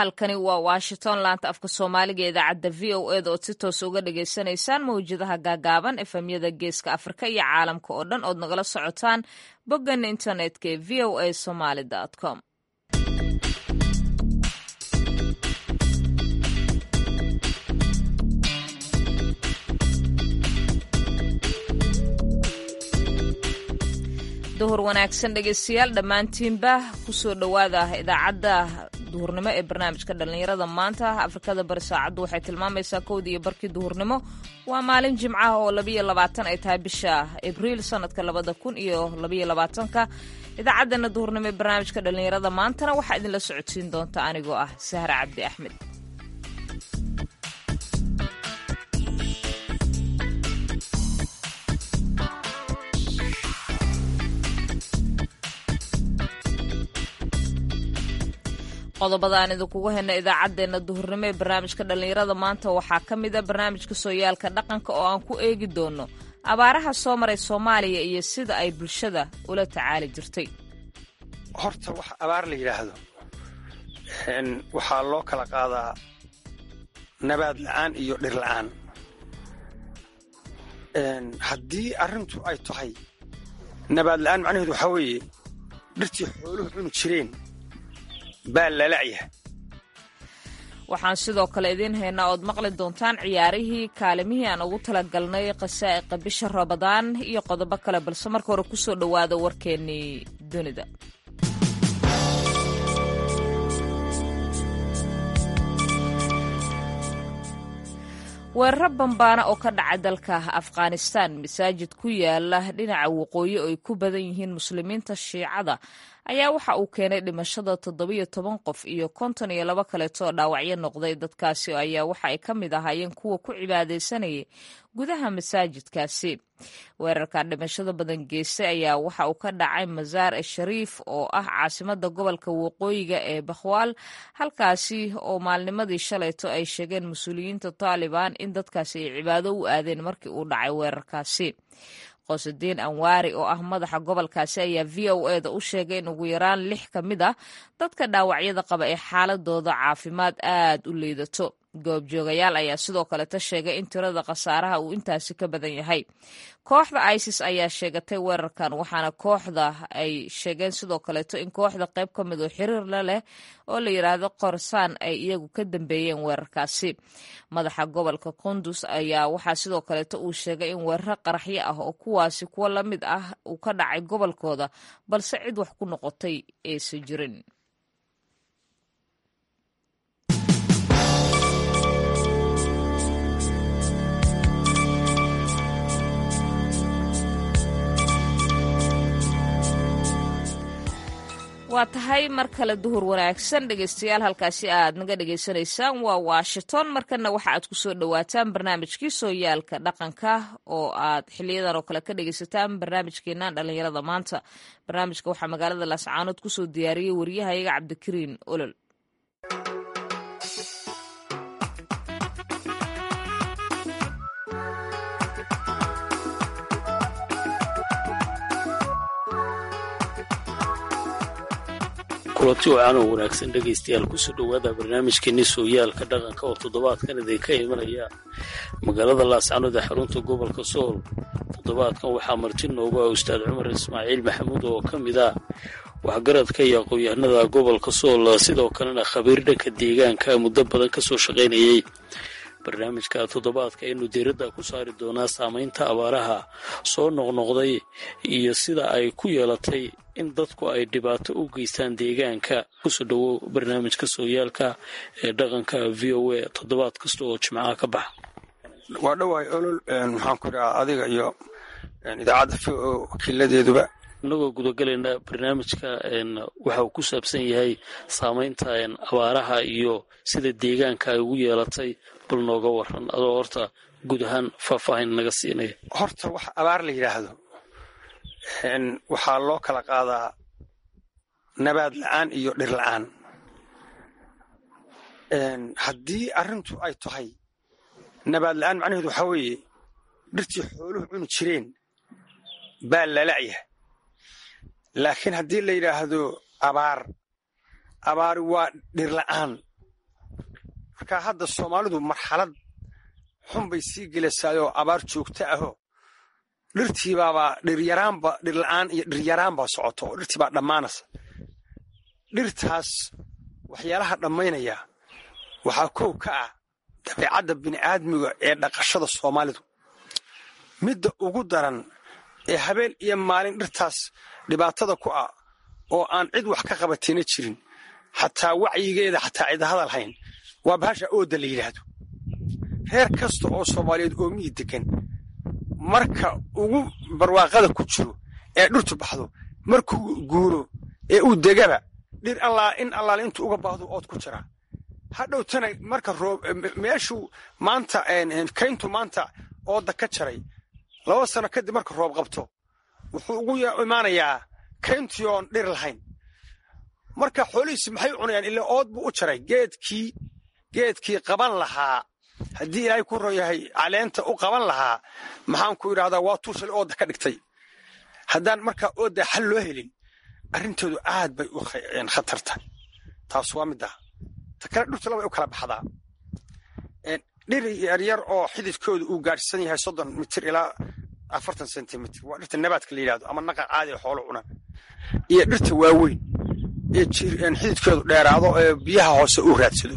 halkani waa washington laanta afka soomaaliga idaacadda v o eda ood si toos uga dhagaysanaysaan mawjadaha gaagaaban efemyada geeska afrika iyo caalamka oo dhan ood nagala socotaan boggan internetka ee v o a somaly com duhur wanaagsan dhegeystayaal dhammaantiinba kusoo dhowaada idaacadda duhurnimo ee barnaamijka dhallinyarada maanta afrikada bari saacaddu waxay tilmaamaysaa kowdii iyo barkii duhurnimo waa maalin jimcaha oo labayo labaatan ay tahay bisha abriil sanadka labada kun iyo labayo labaatanka idaacaddana duhurnimo ee barnaamijka dhallinyarada maantana waxaa idinla socodsiin doonta anigoo ah sahra cabdi axmed qodobada aan idinkugu hayna idaacaddeenna duhurnimo ee barnaamijka dhallinyarada maanta waxaa ka mid a barnaamijka sooyaalka dhaqanka oo aan ku eegi doono abaaraha soo maray soomaaliya iyo sida ay bulshada ula tacaali jirtay horta wax abaar la yidhaahdo waxaa loo kala qaadaa nabaad la'aan iyo dhir la'aan haddii arrintu ay tahay nabaad la'aan macnaheedu waxaa weeye dhirtii xooluhu cuni jireen baa lala'yahay waxaan sidoo kale idiin haynaa ood maqli doontaan ciyaarihii kaalimihii aan ugu talagalnay qasaa'iqa bisha rabadaan iyo qodobo kale balse marka hore kusoo dhowaada warkeennii dunida weeraro bambaana oo ka dhaca dalka afghanistan masaajid ku yaala dhinaca waqooyi oo ay ku badan yihiin muslimiinta shiicada ayaa waxa uu keenay dhimashada toddobiyo toban qof iyo konton iyo laba kaleeto oo dhaawacyo noqday dadkaasi ayaa waxa ay ka mid ahaayeen kuwa ku cibaadaysanayay gudaha masaajidkaasi weerarka dhimashada badan geystay ayaa waxa uu ka dhacay masaar e shariif oo ah caasimada gobolka waqooyiga ee bakhwaal halkaasi oo maalnimadii shalayto ay sheegeen mas-uuliyiinta taalibaan in dadkaasi ay cibaado u aadeen markii uu dhacay weerarkaasi qosudiin anwaari oo ah madaxa gobolkaasi ayaa v o eda u sheegay in ugu yaraan lix ka mid ah dadka dhaawacyada qaba ee xaaladooda caafimaad aad u liidato goobjoogayaal ayaa sidoo kaleta sheegay in tirada khasaaraha uu intaasi ka badan yahay kooxda isis ayaa sheegatay weerarkan waxaana kooxda ay sheegeen sidoo kaleeto in kooxda qayb ka mid oo xiriir la leh oo la yidhaahdo qorsaan ay iyagu ka dambeeyeen weerarkaasi madaxa gobolka qundus ayaa waxaa sidoo kaleeto uu sheegay in weeraro qaraxyo ah oo kuwaasi kuwo la mid ah uu ka dhacay gobolkooda balse cid wax ku noqotay aysan jirin waa tahay mar kale duhur wanaagsan dhegeystayaal halkaasi aad naga dhegaysanaysaan waa washington markana waxa aad kusoo dhowaataan barnaamijkii sooyaalka dhaqanka oo aad xiliyadan oo kale ka dhegeysataan barnaamijkeenan dhallinyarada maanta barnaamijka waxaa magaalada laascaanood kusoo diyaariyey wariyahayaga cabdikariin olol kulanti wacan oo wanaagsan dhegaystayaal kusoo dhowaada barnaamijkeeni sooyaalka dhaqanka oo toddobaadkan idinka imanaya magaalada laascanood ee xarunta gobolka sool toddobaadkan waxaa marti noogu ah ustaad cumar ismaaciil maxamuud oo ka mid ah waxgaradka iyo aqoon-yahanada gobolka sool sidoo kalena khabiir dhanka deegaanka muddo badan kasoo shaqaynayay barnaamijka toddobaadka aynu diiradda ku saari doonaa saamaynta abaaraha soo noqnoqday iyo sida ay ku yeelatay in dadku ay dhibaato u geystaan deegaanka kusoo dhowow barnaamijka sooyaalka ee dhaqanka v o a toddobaad kasta oo jimcaha ka baxa waa dhowahay olol maxaan ku idhahaa adiga iyo idaacadda v o wakiiladeeduba inagoo gudagelayna barnaamijka waxa uu ku saabsan yahay saamaynta abaaraha iyo sida deegaanka ay ugu yeelatay bal nooga waran adoo horta guud ahaan faahfaahin naga siinaya horta wax abaar la yidhaahdo waxaa loo kala qaadaa nabaad la'aan iyo dhir la'aan haddii arrintu ay tahay nabaad la'aan macnaheedu waxaa weeye dhirtii xooluhu cuni jireen baa lala'yahay laakiin haddii la yidhaahdo abaar abaari waa dhir la'aan marka hadda soomaalidu marxalad xun bay sii gelaysaayoo abaar joogto ahoo dhirtiibaabaa dhiryaraanba dhirla'aan iyo dhiryaraanbaa socoto oo dhirtiibaa dhammaanaysa dhirtaas waxyaalaha dhammaynaya waxaa kow ka ah dabeecadda bini'aadmiga ee dhaqashada soomaalidu midda ugu daran ee habeen iyo maalin dhirtaas dhibaatada ku ah oo aan cid wax ka qabatina jirin xataa wacyigeeda xataa cid hadal hayn waa bahasha ooda la yidhaahdo reer kasta oo soomaaliyeed oo miyi degan marka ugu barwaaqada ku jiro ee dhirtu baxdo markuu guuro ee uu degaba dhir allaa in allaale intuu uga baahdo ood ku jiraa hadhowtana marka roob meeshuu maanta kayntu maanta ooda ka jaray laba sano kadib marka roob qabto wuxuu ugu imaanayaa kayntii oon dhir lahayn marka xoolihiisi maxay cunayaan ilaa ood buu u jaray geedkii geedkii qaban lahaa haddii ilaahay ku ron yahay caleenta u qaban lahaa maxaan ku yidhahdaa waa tuu shalay ooda ka dhigtay haddaan markaa ooda xal loo helin arrintoodu aad bay u khatarta taas waa midda ta kale dhirtu labay u kala baxdaa dhir yaryar oo xididkooda uu gaadhsan yahay soddon mitir ilaa afartan sentimitir waa dhirta nabaadka la yidhahdo ama naqa caadi ee xoolo cunaan iyo dhirta waaweyn ee xididkoodu dheeraado ee biyaha hoose uu raadsado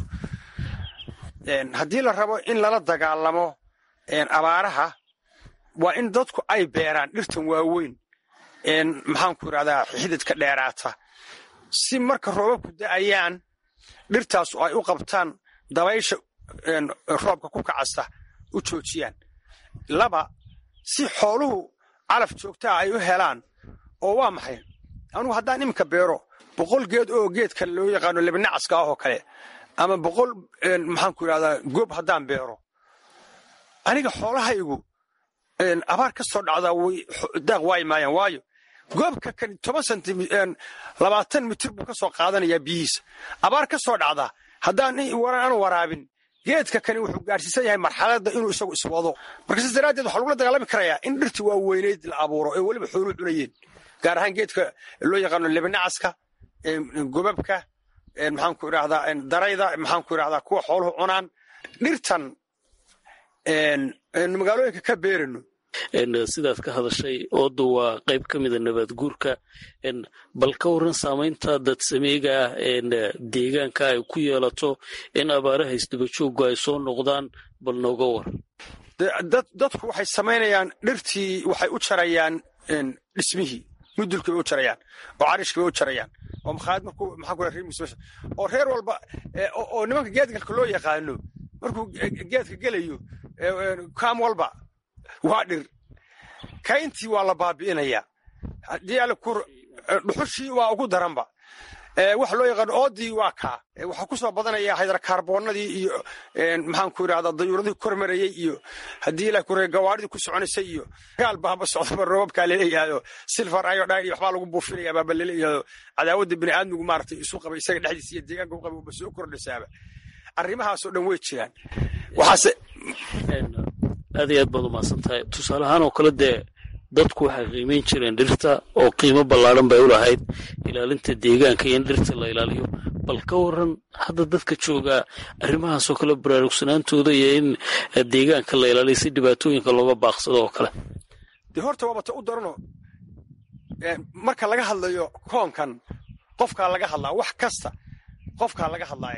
haddii la rabo in lala dagaalamo abaaraha waa in dadku ay beeraan dhirtan waaweyn maxaanku idhahdaa xididka dheeraata si marka roobabku da'ayaan dhirtaasu ay u qabtaan dabaysha roobka ku kacasta u joojiyaan laba si xooluhu calaf joogtaa ay u helaan oo waa maxay anugu haddaan iminka beero boqol geed oo geedka loo yaqaano lebinacaska ah oo kale ama boqol maxaanku idhahdaa goob haddaan beero aniga xoolahaygu abaar ka soo dhacdaa daaq waayi maayaan waayo goobka kan toban sentimi labaatan mitir buu ka soo qaadanayaa biyihiisa abaar ka soo dhacdaa haddaan aanu waraabin geedka kani wuxuu gaarsiisan yahay marxaladda inuu isagu iswado marka sidaas daraaddeed waxaa lagula dagaalami karayaa in dhirti waa weyneyd la abuuro ee weliba xooluhu cunayeen gaar ahaan geedka loo yaqaano lebinacaska gobabka maxaanku idhahdaa darayda maxaanku idhahdaa kuwa xooluhu cunaan dhirtan magaalooyinka ka beerano sidaad ka hadashay ooda waa qayb ka mida nabaad guurka bal ka waran saamaynta dadsameega ah deegaanka ay ku yeelato in abaaraha isdabajoogu ay soo noqdaan bal nooga war dadku waxay samaynayaan dhirtii waxay u jarayaan dhismihii mudulkii bay u jarayaan oo carishkii bay u jarayaan oo makhaayad markuu maxaan ku reer musbasha oo reer walba oo nimanka geedgalka loo yaqaano markuu geedka gelayo kaam walba waa dhir kayntii waa la baabi'inayaa haddii alle ku dhuxushii waa ugu daranba waxa loo yaqaano oodii waa kaa waxaa ku soo badanaya haydarkaarboonadii iyo maxaanku idhahdaa dayuuradii kormarayey iyo haddii ilaah kure gawaadhidii ku soconaysay iyo gaal baaba socdaba roobabkaa laleeyahayo silfar iodine iyo waxbaa lagu buufinaya baaba laleeyahayo cadaawadda bini'aadmigu maaragtay isu qaba isaga dhexdiisa iyo deegaanka u qaba ba soo kordhisaaba arrimahaasoo dhan way jiraan waxaase aad iyo aad baad umahadsan tahay tusaale ahaan oo kale dee dadku waxay qiimayn jireen dhirta oo qiimo ballaadhan bay u lahayd ilaalinta deegaanka iyo in dhirta la ilaaliyo bal ka waran hadda dadka joogaa arrimahaasoo kale baraarugsanaantooda iyo in deegaanka la ilaaliyo si dhibaatooyinka looga baaqsado oo kale dee horta waabata u darano marka laga hadlayo koonkan qofkaa laga hadlaa wax kasta qofkaa laga hadlaaye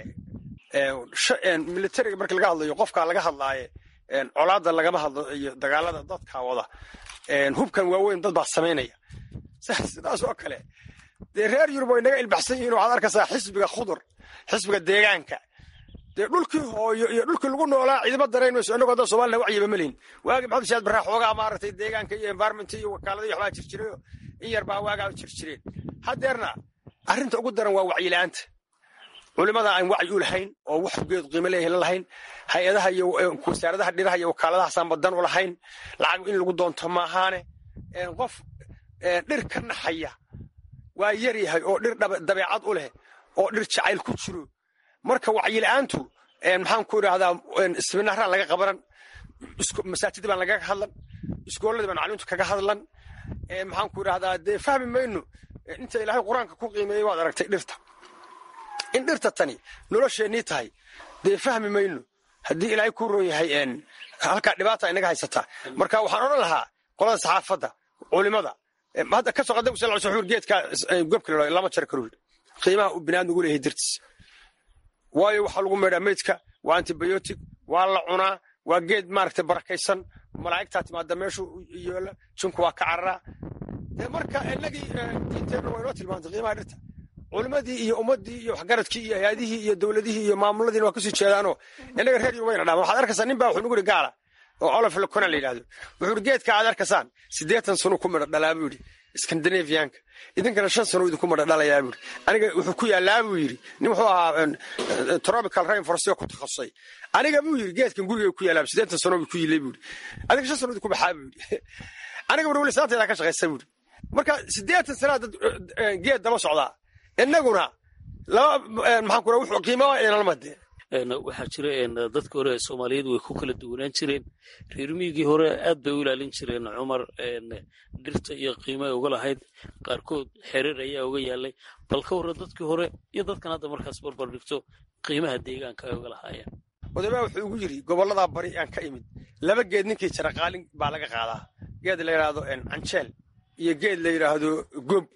militariga marka laga hadlayo qofkaa laga hadlaaye colaadda lagama hadlo iyo dagaalada dadkaa wada hubkan waaweyn dad baa samaynaya sidaas oo kale dee reer yurub way naga ilbaxsan yihiin waxaad arkaysaa xisbiga khudur xisbiga deegaanka dee dhulkii hooyo iyo dhulkii lagu noolaa ciidama darayn mayso annagoo hadda somalina wacyiba malihin waagi maxamed shaad barraa xoogaa maaragtay deegaanka iyo environment iyo wakaaladii waxbaa jir jirayo in yar baa waagaa jir jireen haddeerna arrinta ugu daran waa wacyila'aanta culimada aan wacyi u lahayn oo wax geed qiimo leeyahay la lahayn hay-adaha iyo wasaaradaha dhiraha iyo wakaaladahaasaan badan u lahayn lacag in lagu doonto maahaane qof dhir ka naxaya waa yar yahay oo dhir dabeecad u leh oo dhir jacayl ku jiro marka wacyila'aantu maxaan ku idhahdaa siminaaraan laga qabanan masaajidii baan lagaga hadlan iskooladii baan maclumintu kaga hadlan maxaan ku idhahdaa dee fahmi mayno inta ilaahay qur-aanka ku qiimeeyey waad aragtay dhirta in dhirta tani nolosheennii tahay dee fahmi mayno haddii ilaahay ku roon yahay halkaa dhibaata inaga haysataa marka waxaan odhan lahaa qolada saxaafadda culimada hadda ka soo qadam sal wuxuu geedka gobka lama jari karo qiimaha uu binaadmi ugu leeyahay dartiis waayo waxaa lagu meedhaa meydka waa antibiotic waa la cunaa waa geed maaragtay barakaysan malaa'igtaa timaada meeshu yoola jinku waa ka cararaa dee marka inagii diinteenna waa inoo tilmaantay qiimaha dhirta culimadii iyo ummadii iyo waxgaradkii iyo hay-adihii iyo dowladihii iyo maamuladiina waa kasii jeedaanoo inaga reer yumayna dhaama waxaad arkaysaa nin baa wuxuu nugu yidhi gaala oo olof lacona la yidhahdo wuxuu yidhi geedka aad arkaysaan siddeetan sano ku midha dhalaa buu yidhi skandinavianka idinkana shan sano idinku midha dhalayaa buu yidhi aniga wuxuu ku yaallaa buu yidhi nin wuxuu ahaa tropical rainforest ku takhasusay aniga buu yidhi geedkan guriga ku yaallaa siddeetan sano buu ku yilay buu yidhi adiga shan sano idinku baxaa buu yidhi aniga bur weli saanteedaa ka shaqaysa buu yidhi marka siddeetan sanaa dad geed daba socdaa inaguna laba maxaan ku wuxuu qiimaa inalmade waxaa jira dadka hore soomaaliyeed way ku kala duwanaan jireen reer miigii hore aad bay u ilaalin jireen cumar dhirta iyo qiima ay uga lahayd qaarkood xereer ayaa uga yaalay bal ka warra dadkii hore iyo dadkan hadda markaas barbar dhigto qiimaha deegaanka ay uga lahaayeen odabaa wuxuu igu yidhi gobolladaa bari aan ka imid laba geed ninkii jara qaalin baa laga qaadaa geed la yidhaahdo canjeel iyo geed la yidhaahdo gob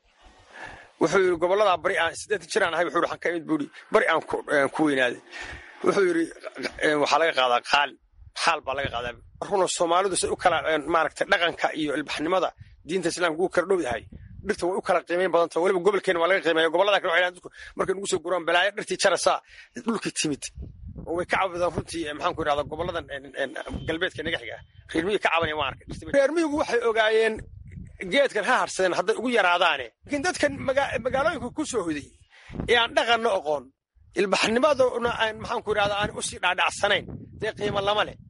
wuxuu yidhi gobolladaa bari aan siddeetan jiraan ahay wuxuu yidhi waxaan ka imid buu yidhi bari aan ku weynaaday wuxuu yidhi waxaa laga qaadaa qaalin xaal baa laga qaadaa runa soomaalidu say u kala maaragtay dhaqanka iyo ilbaxnimada diinta islaamka ugu kala dhow yahay dhirta way u kala qiimayn badanta weliba gobolkeena waa laga qiimeeya gobollada kale waxay dadku markay nugu soo guraan balaayo dhirtii jarasaa dhulkii timid oo way ka cabadaan runtii maxaan ku idhahdaa gobolladan galbeedka naga xiga reer miyiga ka cabanaya waan arkay reer miyigu waxay ogaayeen geedkan ha harsadeen hadday ugu yaraadaane laakiin dadkan magaalooyinka ku soo hoday ee aan dhaqanna oqoon ilbaxnimaduna aan maxaan ku idhahdaa aan usii dhaadhacsanayn dee qiimo lama leh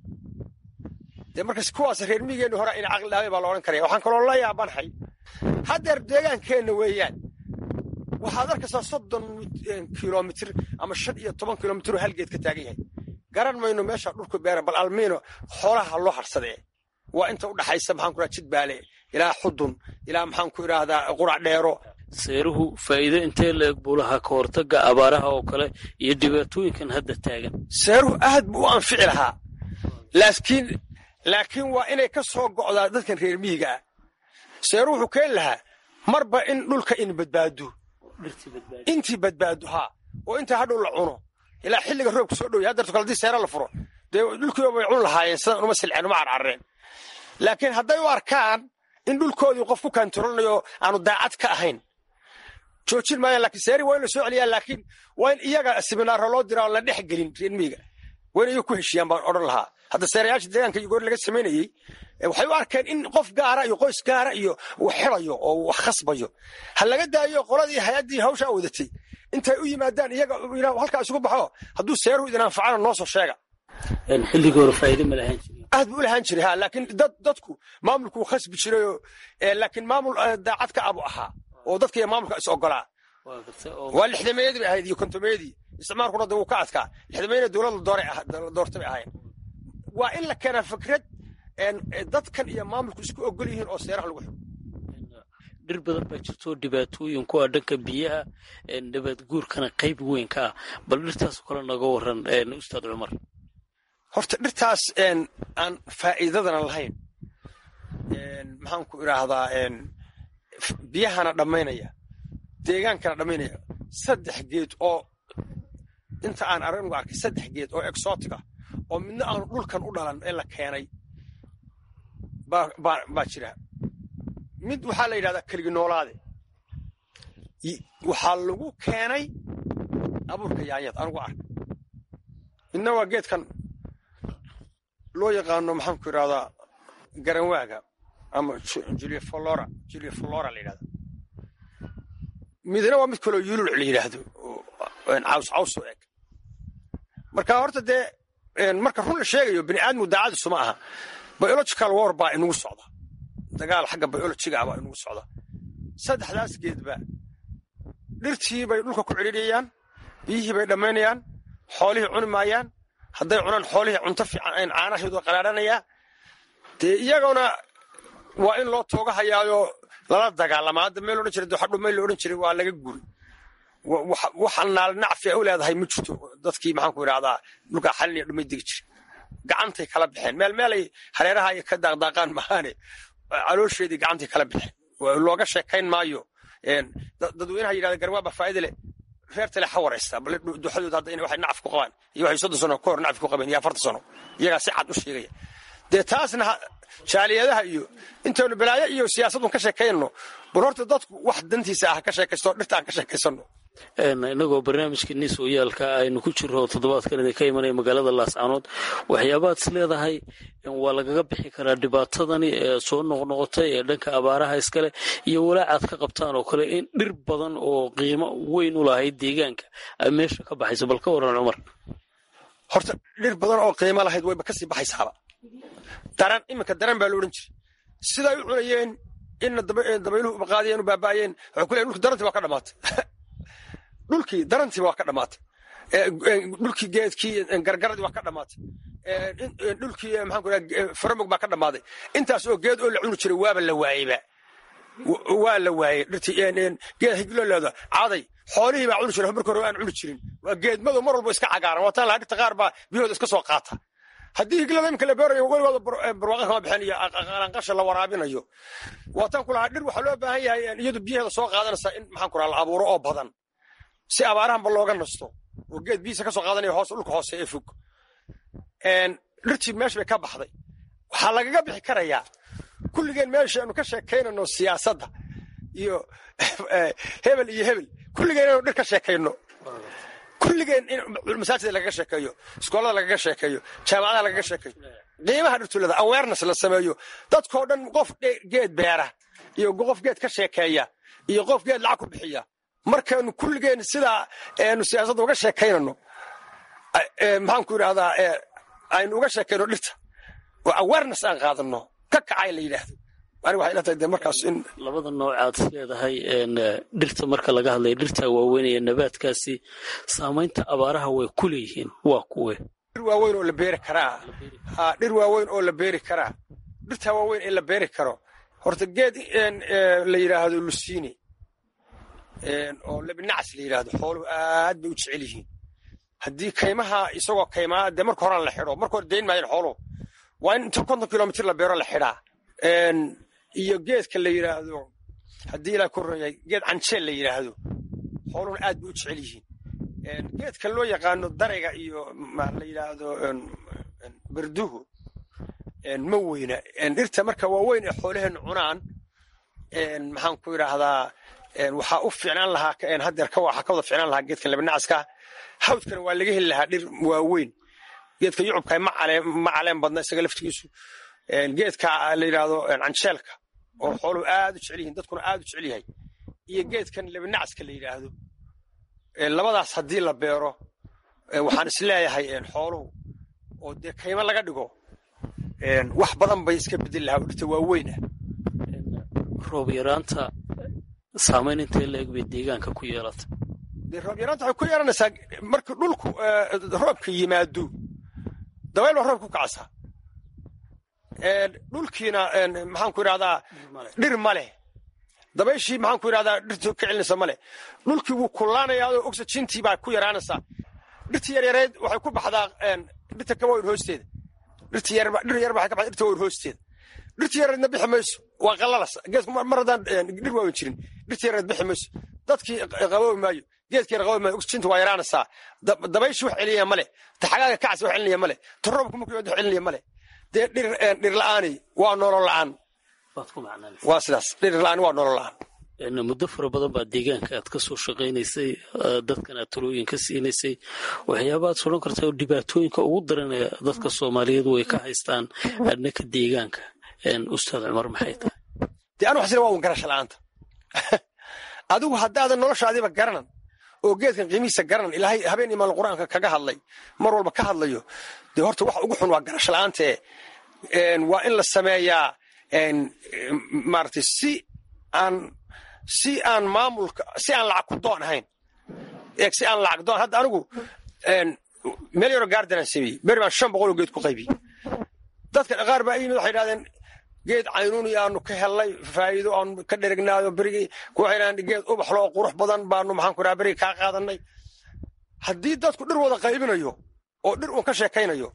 dee markas kuwaas reer miyigeenni hore ina caqli dhaabay baa la odhan karaya waxaan kaloo la yaabanhay haddeer deegaankeenna weeyaan waxaad arkaysaa soddon kilomitir ama shan iyo toban kilomitir oo hal geed ka taagan yahay garan mayno meesha dhulku beera bal almiino xoolaha loo harsadee waa inta u dhaxaysa maxaan ku idhaha jidbaale ilaa xudun ilaa maxaan ku idhaahdaa qurac dheero seeruhu faa'iido intee la-eg buu lahaa ka hortagga abaaraha oo kale iyo dhibaatooyinkan hadda taagan seeruhu aad buu u anfici lahaa laakiin laakiin waa inay ka soo go'daa dadkan reer miyiga ah seeruhu wuxuu keeni lahaa marba in dhulka in badbaado intii badbaado haa oo inta hadhow la cuno ilaa xilliga roobka soo dhowya haddeerto kale hadii seera la furo dee dhulkiiba bay cun lahaayeen sidan uma silceen uma carcarreen laakiin hadday u arkaan in dhulkoodii qof ku kaantarolnayo aanu daacad ka ahayn joojin maayaan laakiin seeri waa in la soo celiyaa laakiin waa in iyaga siminaaro loo diraa oo la dhex gelin reer miyiga waa in iyaga ku heshiiyaan baan odhan lahaa hadda seerayaasha deegaanka iyo goor laga samaynayey waxay u arkeen in qof gaara iyo qoys gaara iyo uu xidayo oo uu khasbayo ha laga daayo qoladii hay-addii hawshaa wadatay intay u yimaadaan iyaga halkaa isugu baxo hadduu seeruhu idin anfacana noo soo sheega xilligii hore faa'iido ma lahaan jirin aad buu u lahaan jiray ha laakiin dad dadku maamulku uu khasbi jirayoo laakiin maamul daacad ka abu ahaa oo dadka iyo maamulka is ogolaa waa lixdameeyadii bay ahayd iyo kontomeeyadii isticmaalkuna de wuu ka adkaa lixdameeyana dowlad la doortay bay ahayn waa in la keenaa fikrad dadkan iyo maamulku isku ogol yihiin oo seeraha lagu xigo dhir badan baa jirto dhibaatooyin ku ah dhanka biyaha nabaad guurkana qayb weyn ka ah bal dhirtaasoo kale naga waran ustaad cumar horta dhirtaas aan faa'iidadana lahayn maxaan ku idhaahdaa biyahana dhammaynaya deegaankana dhammaynaya saddex geed oo inta aan aranigu arkay saddex geed oo exotica oo midna aanu dhulkan u dhalan ee la keenay baa jira mid waxaa la yidhahdaa keligi noolaade waxaa lagu keenay abuurka yaanyad anugu arkay midna waa geedkan loo yaqaano maxaan ku idhahdaa garanwaaga ama juliaflora juliaflora la yidhahda midna waa mid kaloo yululuc la yidhaahdo caws caws oo eg marka horta dee marka run la sheegayo bini aadmigu daacadiisu ma aha biological war baa inugu socda dagaal xagga biologiga ah baa inugu socda saddexdaas geedba dhirtii bay dhulka ku cidhiidhiyayaan biyihii bay dhammaynayaan xoolihii cuni maayaan hadday cunaan xoolihii cunto fiican caanahoodu qaraadhanayaa dee iyaguna waa in loo tooga hayaayo lala dagaalamaa hadda meel odhan jiray doxadhu meel la odhan jiray waa laga guri wax naal nacfi u leedahay ma jirto dadkii maxaanku idhahdaa dhulkaa xaliniyo dhumay degi jira gacantay kala baxeen meel meelay hareeraha ay ka daaqdaaqaan mahaane caloosheedii gacantay kala baxeen looga sheekayn maayo dadweynaha yidhahda garwaaba faa'ida leh reertale ha waraysta bal duxadooda hadda inay waxay nacfi ku qabaan iyo waxay soddon sano ka hor nacfi ku qabeen iyo afartan sano iyagaa si cad u sheegaya dee taasna jaaliyadaha iyo intaynu balaayo iyo siyaasadun ka sheekaynno bal horta dadku wax dantiisa ah ka sheekaysto dhirta aan ka sheekaysanno inagoo barnaamijka niis oyaalka aynu ku jiro toddobaadkan idin ka imanaya magaalada laascaanood waxyaabaad is leedahay waa lagaga bixi karaa dhibaatadani ee soo noqnoqotay ee dhanka abaaraha iskale iyo walaacaad ka qabtaan oo kale in dhir badan oo qiimo weyn u lahayd deegaanka ay meesha ka baxayso bal ka waran cumar horta dhir badan oo qiimo lahayd wayba kasii baxaysaaba daran iminka daran baa la odhan jiray siday u cunayeen inna dabayluhu ubaqaadiyeen u baaba'ayeen waxay ku leeyen dhulki darantii waa ka dhamaatay dhulkii darantiiba waa ka dhamaatay dhulkii geedkii gargaradii waa ka dhamaatay dhulkii maxaan ku dhaha faramog baa ka dhammaaday intaas oo geed oo la cuni jiray waaba la waayeyba waa la waayey dhirtii geed higlo leeda caday xoolihii baa cuni jiray marka hore aan cuni jirin waa geedmadu mar walba iska cagaaran waataan lahaa dhirta qaar baa biyahooda iska soo qaata haddii higlada imika la beerayo weligooda barwaaqa kama bixin iyo qalanqasha la waraabinayo waataan ku lahaa dhir waxaa loo baahan yahay iyadu biyaheeda soo qaadanaysaa in maxaan ku raha la abuuro oo badan si abaarahanba looga nasto oo geed biyiisa ka soo qaadanaya hoos dhulka hoose ee fog dhirtii meesha bay ka baxday waxaa lagaga bixi karayaa kulligeen meesha aanu ka sheekaynano siyaasadda iyo hebel iyo hebel kulligeen inanu dhir ka sheekayno kulligeen in masaajida lagaga sheekeeyo iskoolada lagaga sheekeeyo jaamacadaha lagaga sheekeeyo qiimaha dhirtulada awareness la sameeyo dadkoo dhan qof geed beera iyo qof geed ka sheekeeya iyo qof geed lacag ku bixiya markaanu kulligeen sidaa nu siyaasadda uga sheekaynano maxaanku idhahdaa aynu uga sheekayno dhirta oo awareness aan qaadano ka kacay la yidhaahdo aniga waxay ila tahay de markaas in labada noocaad is leedahay dhirta marka laga hadlaya dhirta waaweynaya nabaadkaasi saamaynta abaaraha way ku leeyihiin waa kuwe dhir waaweyn oo la beeri karaa ha dhir waaweyn oo la beeri karaa dhirta waaweyn ee la beeri karo horta geed la yidhaahdo lusiini oo lebinacas la yidhaahdo xooluhu aad bay u jecel yihiin haddii kaymaha isagoo kaymaa dee marka horaan la xidho marka hore dayn maayeen xooluhu waa in inta konton kilomitr la beero la xidhaa iyo geedka la yidhaahdo haddii ilaa korreeyay geed canjeel la yidhaahdo xooluhuna aad bay u jecel yihiin geedka loo yaqaano darayga iyo la yidhaahdo berduhu ma weyna dhirta marka waa weyn ee xoolaheennu cunaan maxaan ku idhaahdaa waxaa u ficnaan lahaa haddeer waxaa ka wada ficnaan lahaa geedkan labanacaska hawdkana waa laga heli lahaa dhir waaweyn geedka yucubka ma caleen badna isaga laftigiisu geedka la yidhaahdo canjeelka oo xooluhu aad u jecel yihiin dadkuna aad u jecel yahay iyo geedkan labanacaska la yidhaahdo labadaas haddii la beero waxaan isleeyahay xooluhu oo dee kaymo laga dhigo wax badan bay iska bedeli lahaa oo dhirta waaweyna roob yaraanta saamayn intee la eg bay deegaanka ku yeelata dee roob yaraanta waxay ku yeelanaysaa marka dhulku roobka yimaado dabayl baa roobka ku kacaysaa dhulkiina maxaanku idhahdaa dhir ma leh dabayshii maxaanku idhahdaa dhirtii ka celinaysa ma leh dhulkii wuu kullaanayaadoo oxygentii baa ku yaraanaysaa dhirtii yaryareed waxay ku baxdaa dhirta kawayn hoosteeda dhirtii yar dhir yar waxay ka baxdaa dhirta wayn hoosteeda dhirtii yareedna bixi mayso waa qallalas geedku mar haddaan dhir waawan jirin dhirtii yareed bixi mayso dadkii qaboobi maayo geedkii yar qaboobi maayo oxygentii waa yaraanaysaa dabayshii wax celinaya ma leh ta xagaaga kacsi wax celinaya ma leh ta roobku markuu yimaado wax celinaya ma leh dee dhir dhir la'aani waa nolol la'aan waa sidaas dhir la'aani waa nolol la'aan muddo fara badan baa deegaanka aad ka soo shaqaynaysay dadkan aad talooyin ka siinaysay waxyaabaad sodhan kartaa oo dhibaatooyinka ugu daranee dadka soomaaliyeed way ka haystaan adnaka deegaanka ustaad cumar maxay tahay dee anu xasina waa un garasha la'aanta adigu haddaadan noloshaadiiba garanan oo geedkan qiimihiisa garanan ilaahay habeen imaan qur-aanka kaga hadlay mar walba ka hadlayo dee horta wax ugu xun waa garasho la'aantee waa in la sameeyaa maaragtay si aan si aan maamulka si aan lacag ku doon ahayn eeg si aan lacag doon hadda anigu meel yaroo gaardanaan sameeyey beri baan shan boqol oo geed ku qaybiyey dadka qaar baa yimid waxay idhahdeen geed caynuuni aanu ka hellay faa'iido aanu ka dheregnaayo berigii kuwaxaynaan geed ubaxlo oo qurux badan baanu maxaan ku dhaha berigii kaa qaadanay haddii dadku dhir wada qaybinayo oo dhir uun ka sheekaynayo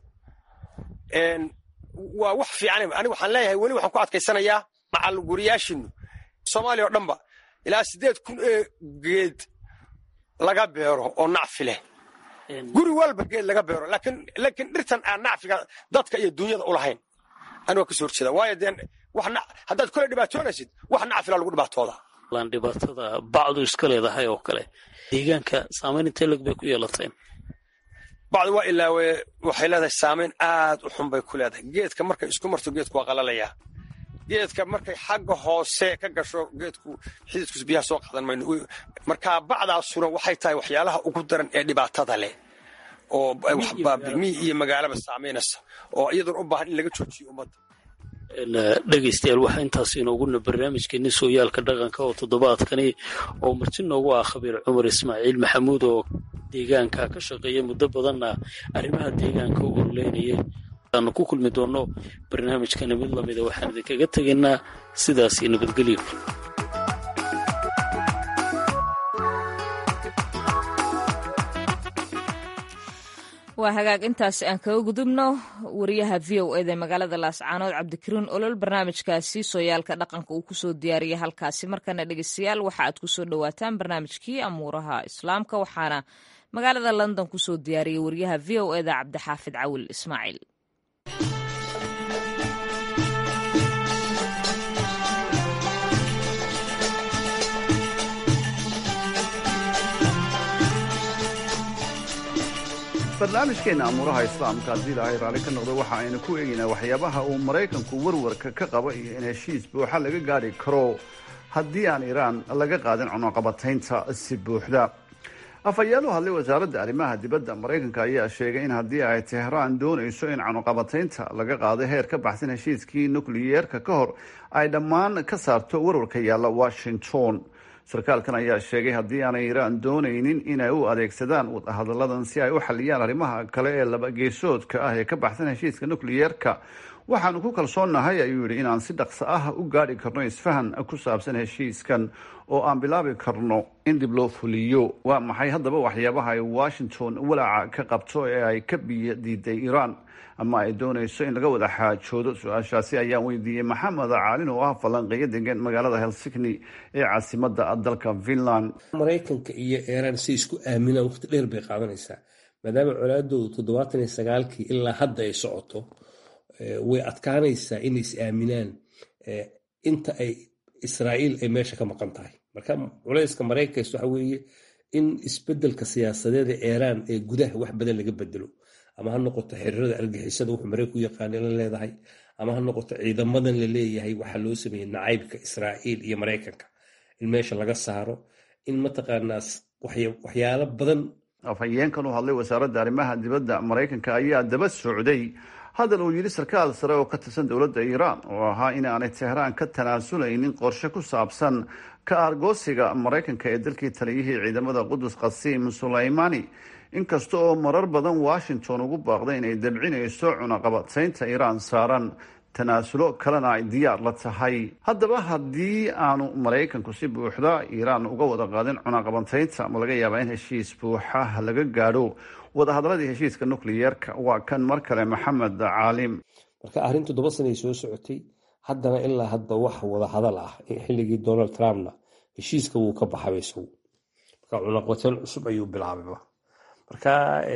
waa wax fiican aniga waxaan leeyahay weli waxaan ku adkaysanayaa macal guriyaashiinu soomaaliya oo dhanba ilaa siddeed kun ee geed laga beero oo nacfi leh guri walba geed laga beero laakiin dhirtan aan nacfiga dadka iyo dunyada u lahayn aniga ka soo horjeeda waayo dee haddaad kole dhibaatoonaysid wax nacfila lagu dhibaatooda laan dhibaatada bacdu iska leedahay oo kale deegaanka saamayn intee lag bay ku yeelateen bacdu waa ilaawe waxay leedahay saamayn aad u xun bay ku leedahay geedka markay isku marto geedku waa qalalayaa geedka markay xagga hoose ka gasho geedku xididkus biyaha soo qaadan mayno markaa bacdaasuna waxay tahay waxyaalaha ugu daran ee dhibaatada leh oo mi iyo magaalaba saamaynaysa oo iyaduna u baahan in laga joojiyo ummadda dhegaystayaal waxaa intaas inooguna barnaamijkeeni sooyaalka dhaqanka oo toddobaadkani oo marti noogu ah khabiir cumar ismaaciil maxamuud oo deegaanka ka shaqeeya muddo badanna arrimaha deegaanka u ololeynayay aanu ku kulmi doonno barnaamijkani mid lamida waxaan idinkaga tegaynaa sidaasi nabadgelyo waa hagaag intaasi aan kaga gudubno wariyaha v o eda magaalada laascaanood cabdikariin olol barnaamijkaasi sooyaalka dhaqanka uu kusoo diyaariyay halkaasi markana dhegeystayaal waxa aad kusoo dhowaataan barnaamijkii amuuraha islaamka waxaana magaalada london kusoo diyaariyay wariyaha v o eda cabdixaafid cawil ismaaciil barnaamijkeenna amuuraha islaamka haddii ilaahay raalli ka noqdo waxa aynu ku eegaynaa waxyaabaha uu maraykanku warwarka ka qaba iyo in heshiis buuxa laga gaadhi karo haddii aan iiraan laga qaadin cunuqabataynta si buuxda afhayaal u hadlay wasaaradda arrimaha dibadda maraykanka ayaa sheegay in haddii ay tehraan doonayso in cunuqabataynta laga qaado heer ka baxsan heshiiskii nukliyeerka ka hor ay dhammaan ka saarto warwarka yaalla washington sarkaalkan ayaa sheegay haddii aanay iiraan doonaynin inay u adeegsadaan wadahadalladan si ay u xaliyaan arrimaha kale ee labageesoodka ah ee ka baxsan heshiiska nukliyeerka waxaanu ku kalsoonnahay ayuu yidhi inaan si dhaqso ah u gaadhi karno isfahan ku saabsan heshiiskan oo aan bilaabi karno in dib loo fuliyo waa maxay haddaba waxyaabaha ay washington walaaca ka qabto ee ay ka biyo diiday iiraan ama ay doonayso in laga wada xaajoodo su-aashaasi ayaan weydiiyey maxamed caalin oo ah falanqeeyo degan magaalada helsigni ee caasimada dalka finland maraykanka iyo iiraan si isku aaminaan waqti dheer bay qaadanaysaa maadaama colaadoodu toddobaatan iyo sagaalkii ilaa hadda ay socoto way adkaanaysaa inay is aaminaan inta ay israa'iil ay meesha ka maqan tahay marka culayska maraykanka waxa weeye in isbedelka siyaasadeeda iiraan ee gudaha wax badan laga bedelo ama ha noqoto xiriirada argixisada wuxuu maraykan u yaqaana la leedahay ama ha noqoto ciidamadan la leeyahay waxaa loo sameeyey nacaybka israa'iil iyo maraykanka in meesha laga saaro in mataqaanaa waxyaalo badan afhayeenkan u hadlay wasaaradda arrimaha dibadda maraykanka ayaa daba socday hadal uu yidhi sarkaal sare oo ka tirsan dowladda iiraan oo ahaa in aanay tehraan ka tanaasuleynin qorshe ku saabsan ka aargoosiga maraykanka ee dalkii taliyihii ciidamada qudus qasiim sulaymani inkasta oo marar badan washington ugu baaqday inay dabcinayso cunaqabataynta iiraan saaran tanaasulo kalena ay diyaar la tahay haddaba haddii aanu maraykanku si buuxda iiraan uga wada qaadin cunaqabataynta ma laga yaabaa in heshiis buuxa laga gaadho wadahadalladii heshiiska nukliyeerka waa kan mar kale maxamed caalim marka arrin toddoba sanay soo socotay haddana ilaa hadba wax wada hadal ah xilligii donald trumpna heshiiska wuu ka baxaba isagu marka cunaqabatayn cusub ayuu bilaabayba marka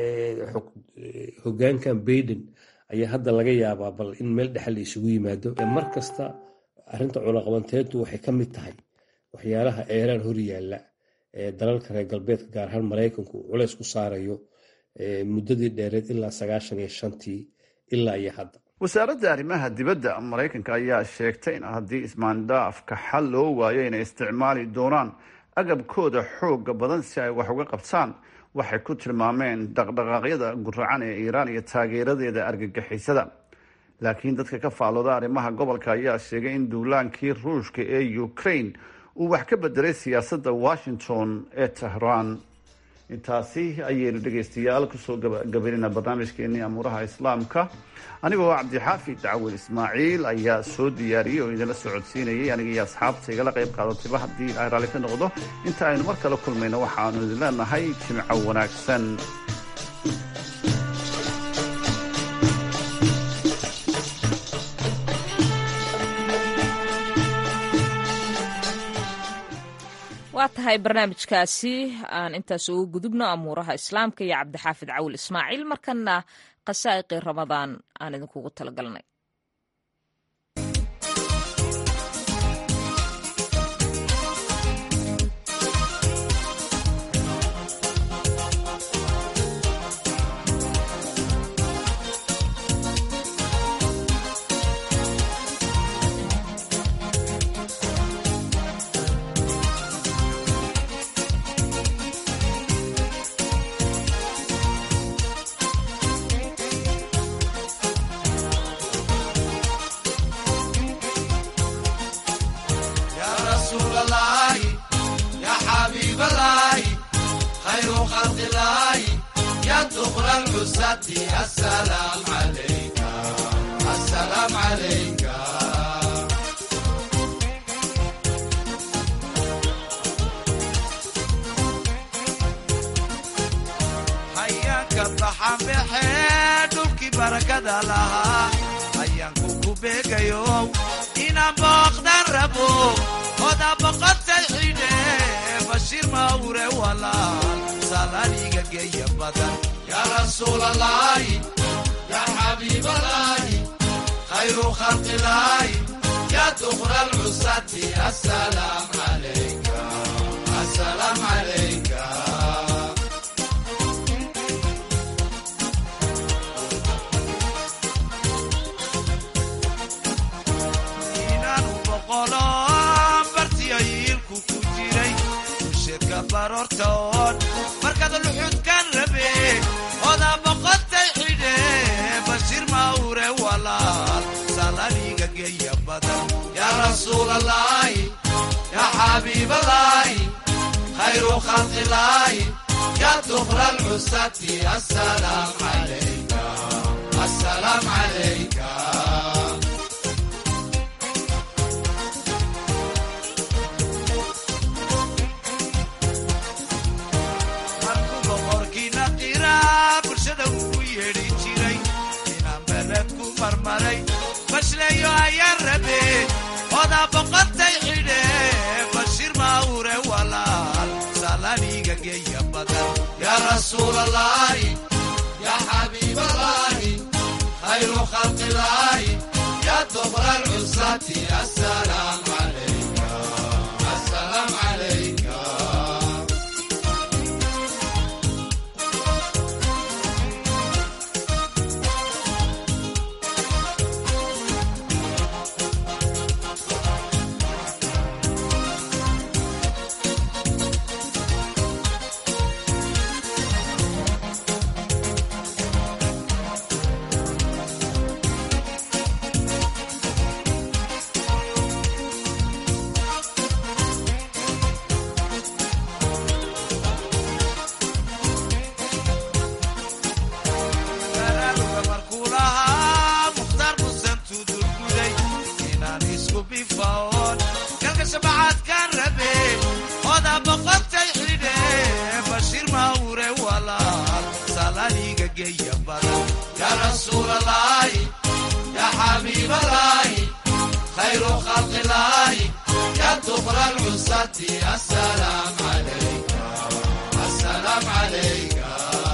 hogaankan baiden ayaa hadda laga yaabaa bal in meel dhexe la isugu yimaado mar kasta arinta cunaqabanteyntu waxay ka mid tahay waxyaalaha eeraan hor yaalla ee dalalka reer galbeedka gaar ahaan maraykanku culays ku saarayo muddadii dheereed ilaa sagaashan iyo shantii ilaa iyo hadda wasaaradda arrimaha dibadda maraykanka ayaa sheegtay in haddii ismaandhaafka xal loo waayo inay isticmaali doonaan agabkooda xooga badan si ay wax uga qabtaan waxay ku tilmaameen dhaqdhaqaaqyada guracan ee iiraan iyo taageeradeeda argagixisada laakiin dadka ka faalooda arrimaha gobolka ayaa sheegay in duulaankii ruushka ee ukraine uu wax ka bedelay siyaasadda washington ee tehraan intaasi ayaynu dhegaystayaal kusoo gabaynayna barnaamijkeenii amuuraha islaamka anigoo cabdixaafid cawil ismaaciil ayaa soo diyaariyey oo idinla socodsiinayay aniga iyo asxaabta igala qayb qaadatayba haddii ilaahay raalli ka noqdo inta aynu mar kale kulmayno waxaanu idin leenahay jimco wanaagsan waa tahay barnaamijkaasi aan intaas ugu gudubno amuuraha islaamka iyo cabdixaafid cawil ismaaciil markana qasaa'iqii ramadaan aan idinkugu talagalnay hayaanka baxanbaxee dhulkii barakada lahaa hayaanku ku beegayo inaan booqdan rabo oda boqotay xidhe bashiir mawre walaal salaaniga geeya badan yaa rasuulalaahi yaa xabiibalaahi khayru khalqilaahi yaa dukra lcusati asalaam calayka asalaam calayka inaanu boqolo bartiyo yiilku ku jiray usheedka baroortoon markaad luxudkan rabe odaa boqotay xidhe bashiir mawre walaal salaniga geeya badan yaa rasuulalaahi yaa xabiibalaahi khayru khalqilaahi yaa dukra lcusati asalaam calayka asalaam calayka markuu boqorkiina qiraa bulshada ugu yeedhi jiray inaan beled ku marmaray bashleeyo ayaan rabe odaa boqotay xidhe bashiir mawre walaal salaniga geeya badan yaa rasuulalaahi yaa xabiibalaahi khayru khalqilaahi yaa dukra lcusati asalaam calayka asalaam calayka baraaruga markuu lahaa mukhtaar musan tudurguday inaan isku bifaoon kalka shabacaadkaan rabe odaa boqotay xidhe bashiir mawre walaal salaniga geeya badan yaa rasuulalaahi yaa xabiibalaahi khayru khalqilaahi yaa dukra lcusati asalaam calayka asalaam calayka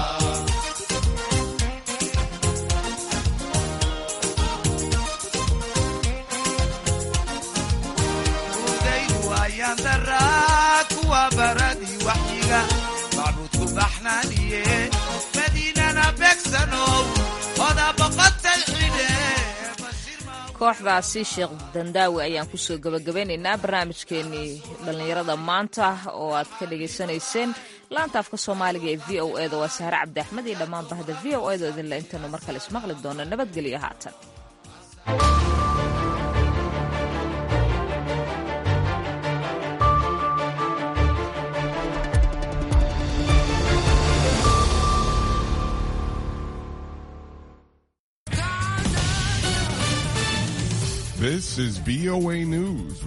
udaygu ayaan daraa kuwa baradii waxyiga macbuudku baxnaaniye madiinana beegsanow odaa boqotay xidhe kooxdaasi sheekh dandaawi ayaan kusoo gabagabeynaynaa barnaamijkeenii dhallinyarada maanta oo aad ka dhagaysanayseen laanta afka soomaaliga ee v o eda waa sahre cabdi axmed iyo dhammaan bahda v o eda idinle intaynu mar kale ismaqli doono nabadgelyo haatan This is VOA News.